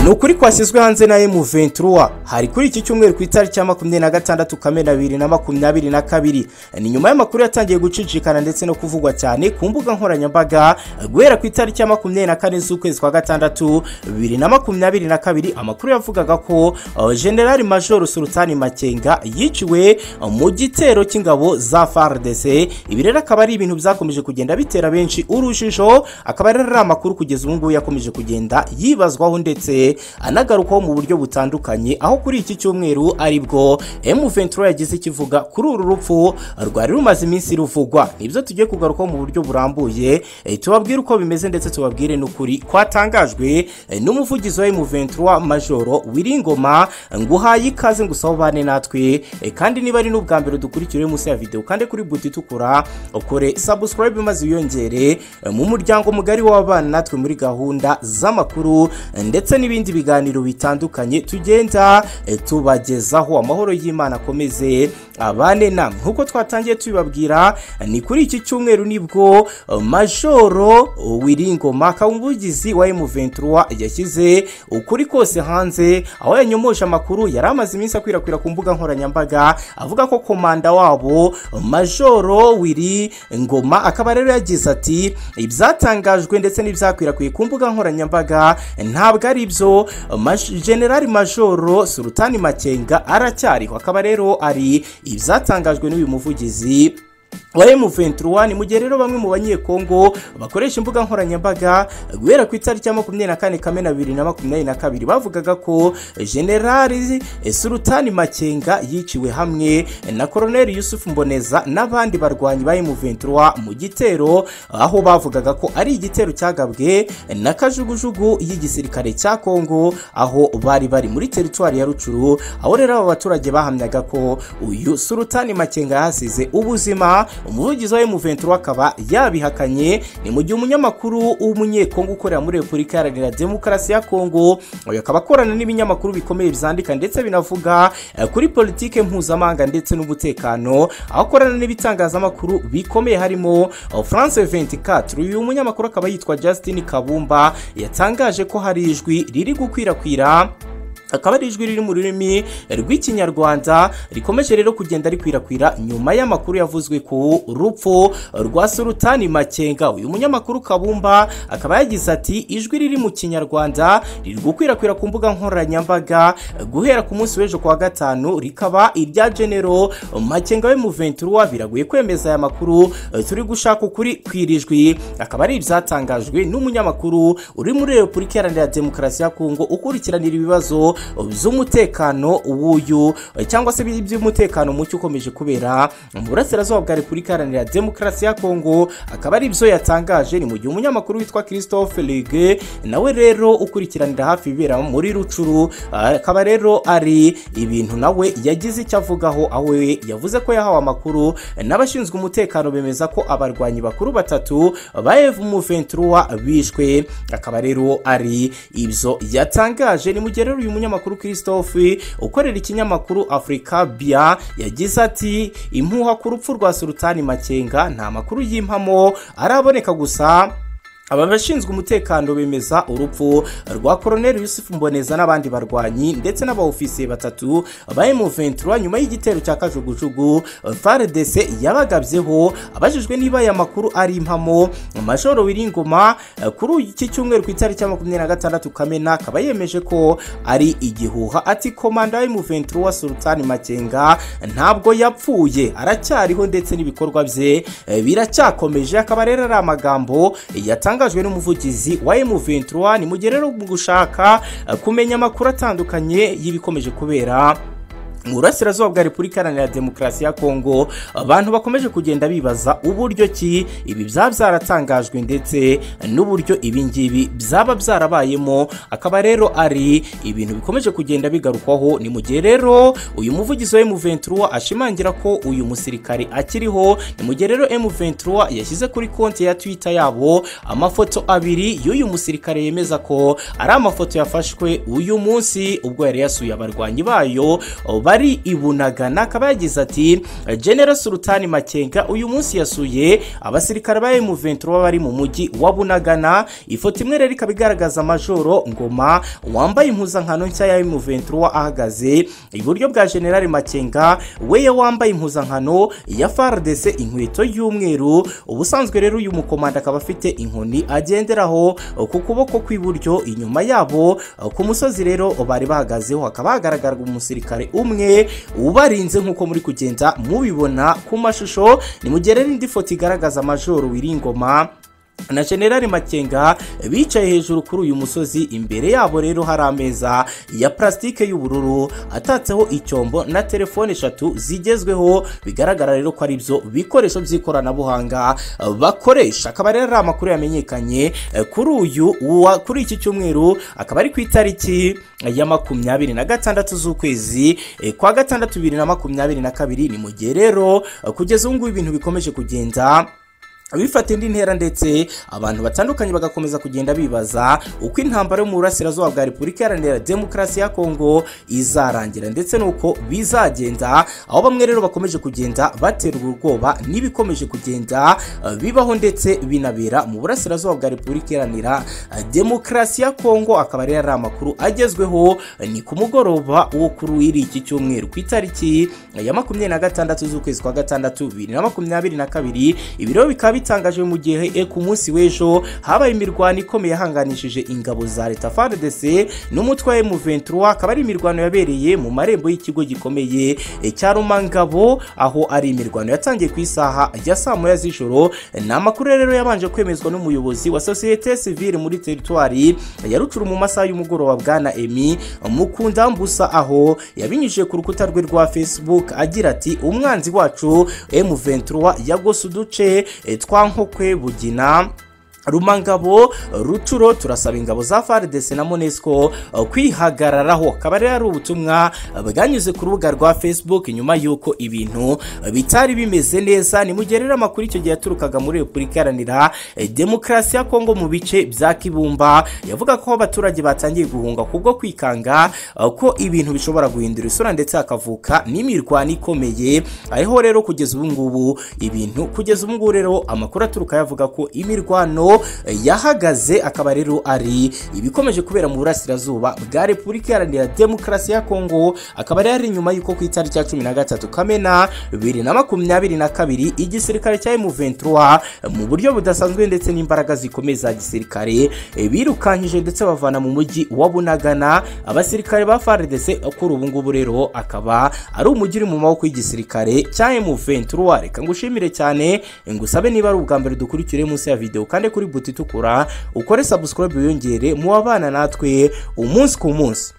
ni ukuri kwashyizwe hanze na M23 hari kuri iki cyumweru ku itariki ya makumyabiri na gatandatu kamena bibiri na makumyabiri na kabiri ni nyuma y'amakuru yatangiye gucicikana ndetse no kuvugwa cyane ku mbuga nkoranyambaga guhera ku itariki ya makumyabiri na kane z'ukwezi kwa gatandatu bibiri na makumyabiri na kabiri amakuru yavugaga ko uh, generali major sultani makenga yiciwe uh, mu gitero cy'ingabo za FARDC ibi rero akaba ari ibintu byakomeje kugenda bitera benshi urujijo akaba rero ari amakuru kugeza ubu ngubu yakomeje kugenda yibazwaho ndetse anagarukwaho mu buryo butandukanye aho kuri iki cyumweru aribwo M23 yagize ikivuga kuri uru rupfu rwari rumaze iminsi ruvugwa nibyo tugiye kugarukaho mu buryo burambuye eh, tubabwire uko bimeze ndetse tubabwire n'ukuri kwatangajwe eh, n'umuvugizi wa M23 majoro Wiringoma ngo uhaye ikaze ngo usobane natwe eh, kandi niba ari n'ubwa mbere dukurikire munsi ya video kandi kuri buti itukura ukore subscribe maze wiyongere eh, mu muryango mugari w'abana natwe muri gahunda z'amakuru eh, ndetse n'ibindi biganiro bitandukanye tugenda eh, tubagezaho amahoro y'Imana akomeze abane namwe nk'uko twatangiye tubibabwira eh, ni kuri iki cyumweru nibwo eh, majoro Wiringoma akaba umuvugizi wa M23 yashyize ukuri kose hanze aho yanyomoje amakuru yari amaze iminsi akwirakwira ku mbuga nkoranyambaga avuga ko komanda wabo majoro wiri ngoma akaba rero yagize ati ibyatangajwe ndetse n'ibyakwirakwiye ku mbuga nkoranyambaga ntabwo ari byo Maj- generali majoro sultani makenga aracyariho akaba rero ari ibyatangajwe n'uyu muvugizi wa M23 ni mu gihe rero bamwe mu banyekongo bakoresha imbuga nkoranyambaga guhera ku itariki ya makumyabiri na kane kamena bibiri na makumyabiri na kabiri bavugaga ko generali sultani makenga yiciwe hamwe na koroneli yusufu mboneza n'abandi barwanyi ba M23 mu gitero aho bavugaga ko ari igitero cyagabwe na kajugujugu y'igisirikare cya kongo aho bari bari muri teritwari ya rucuru aho rero aba baturage bahamyaga ko uyu sultani makenga yahasize ubuzima umuvugizi wa M23 akaba yabihakanye ni mu gihe umunyamakuru w'umunyekongo ukorera muri Repubulika Iharanira Demokarasi ya Kongo uyu akaba akorana n'ibinyamakuru bikomeye byandika ndetse binavuga eh, kuri politike mpuzamahanga ndetse n'umutekano aho akorana n'ibitangazamakuru bikomeye harimo eh, France 24 uyu munyamakuru akaba yitwa Justin Kabumba yatangaje ko hari ijwi riri gukwirakwira akaba ari ijwi riri mu rurimi rw'ikinyarwanda rikomeje rero kugenda rikwirakwira nyuma y'amakuru yavuzwe ku rupfu rwa sultani makenga uyu munyamakuru kabumba akaba yagize ati ijwi riri mu kinyarwanda riri gukwirakwira ku mbuga nkoranyambaga guhera ku munsi w'ejo ku wa gatanu rikaba irya genero makenga we mu 23 biragoye kwemeza aya makuru turi gushaka ukuri kwirijwi akaba ari ibyatangajwe n'umunyamakuru uri muri repubulika iharanira demokarasi ya kongo ukurikiranira ibibazo by'umutekano w'uyu cyangwa se by'umutekano muke ukomeje kubera mu burasirazuba bwa repubulika iharanira demokarasi ya kongo akaba ari byo yatangaje ni mu gihe umunyamakuru witwa christophe lege nawe rero ukurikiranira hafi ibibera muri rucuru akaba rero ari ibintu nawe yagize icyo avugaho aho we yavuze ko yahawe amakuru n'abashinzwe umutekano bemeza ko abarwanyi bakuru batatu ba M23 bishwe akaba rero ari ibyo yatangaje ni mu gihe rero uyu munyamakuru Christophe ukorera ikinyamakuru Africa Bia yagize ati impuha ku rupfu rwa Sultani Makenga nta makuru y'impamo araboneka gusa aba bashinzwe umutekano bemeza urupfu rwa koroneli yusufu mboneza n'abandi barwanyi ndetse n'abaofisiye batatu ba M23 nyuma y'igitero cya kajugujugu FARDC yabagabyeho abajijwe niba aya makuru ari impamo majoro wiringoma eh, kuri iki cyumweru ku itariki ya makumyabiri na gatandatu kamena akaba yemeje ko ari igihuha ati komanda wa M23 sultani makenga ntabwo yapfuye aracyariho ndetse n'ibikorwa bye eh, biracyakomeje akaba rero ari amagambo yatanga yatangajwe n'umuvugizi wa M23 ni mu gihe rero mu gushaka eh, kumenya amakuru atandukanye y'ibikomeje kubera mu burasirazuba bwa repubulika iharanira demokarasi ya kongo abantu bakomeje kugenda bibaza uburyo ki ibi byaba byaratangajwe ndetse n'uburyo ibingibi byaba byarabayemo akaba rero ari ibintu bikomeje kugenda bigarukwaho ni mu gihe rero uyu muvugizi wa M23 ashimangira ko uyu musirikare akiriho ni mu gihe rero M23 yashyize kuri konti ya Twitter yabo amafoto abiri y'uyu musirikare yemeza ko ari amafoto yafashwe uyu munsi ubwo yari yasuye abarwanyi bayo ba bari i bunagana akaba yagize ati general sultani makenga uyu munsi yasuye abasirikare ba M23 bari mu mujyi wa bunagana ifoto imwe rero ikaba igaragaza majoro ngoma wambaye impuzankano nshya ya M23 ahagaze iburyo bwa general makenga weye wambaye impuzankano ya FARDC inkweto y'umweru ubusanzwe rero uyu mukomanda akaba afite inkoni agenderaho ku kuboko kw'iburyo inyuma yabo ku musozi rero bari bahagazeho hakaba hagaragara umusirikare umwe ubarinze nk'uko muri kugenda mubibona ku mashusho nimugere n'indi foto igaragaza majoro wiringoma na generali makenga bicaye hejuru kuri uyu musozi imbere yabo rero hari ameza ya plastique y'ubururu atatseho icyombo na telefone eshatu zigezweho bigaragara rero ko ari byo bikoresho by'ikoranabuhanga bakoresha akaba rero ari amakuru yamenyekanye kuri uyu wa- kuri iki cyumweru akaba ari ku itariki ya makumyabiri na gatandatu z'ukwezi eh, kwa gatandatu bibiri na makumyabiri na kabiri ni mu gihe rero kugeza ubu ngubu ibintu bikomeje kugenda bifata indi ntera ndetse abantu batandukanye bagakomeza kugenda bibaza uko intambara yo mu burasirazuba bwa repubulika iharanira demokarasi ya kongo izarangira ndetse n'uko bizagenda aho bamwe rero bakomeje kugenda baterwa ubwoba n'ibikomeje kugenda eh, bibaho ndetse binabera mu burasirazuba bwa repubulika iharanira eh, demokarasi ya kongo akaba rero ari amakuru agezweho eh, ni ku mugoroba wo kuri iri iki cyumweru ku itariki ya makumyabiri na gatandatu z'ukwezi kwa gatandatu bibiri na makumyabiri na kabiri ibiro bikaba bitangaje mu gihe e, ku munsi w'ejo habaye imirwano ikomeye yahanganishije ingabo za leta FARDC n'umutwe wa M23 akaba ari imirwano yabereye mu marembo y'ikigo gikomeye e, cya Rumangabo aho ari imirwano yatangiye ku isaha ya saa moya z'ijoro ni amakuru rero yabanje kwemezwa n'umuyobozi wa sosiyete sivile muri teritwari ya Rucuru mu masaha y'umugoroba bwana Emi Mukundambusa aho yabinyujije ku rukuta rwe rwa Facebook agira ati umwanzi wacu M23 yagose uduce eh, twa Nkokwe Bugina Rumangabo Rucuro turasaba ingabo za FARDC na MONUSCO eh, kwihagararaho akaba rero ari ubutumwa eh, bwanyuze ku rubuga rwa Facebook nyuma y'uko ibintu eh, bitari bimeze neza nimugerera amakuru icyo gihe yaturukaga muri Repubulika Iharanira eh, Demokarasi ya Kongo mu bice bya Kibumba yavuga ko abaturage batangiye guhunga kubwo kwikanga eh, ko ibintu bishobora guhindura isura ndetse hakavuka n'imirwano ikomeye ariho rero kugeza ubu ngubu ibintu kugeza ubu ngubu rero amakuru aturuka yavuga ko imirwano eh, yahagaze akaba rero ari ibikomeje kubera mu burasirazuba bwa Repubulika Iharanira Demokarasi ya Kongo akaba rero ari nyuma y'uko ku itariki ya cumi na gatatu Kamena bibiri na makumyabiri na kabiri igisirikare cya M23 mu buryo budasanzwe ndetse n'imbaraga zikomeye za gisirikare eh, birukankije ndetse bavana mu mujyi wa Bunagana abasirikare ba FARDC kuri ubu ngubu rero akaba ari umujyi uri mu maboko y'igisirikare cya M23 reka ngushimire cyane ngusabe niba ari ubwa mbere dukurikire munsi ya video kandi kuri buti itukura ukore subscribe wiyongere mu babana natwe umunsi ku munsi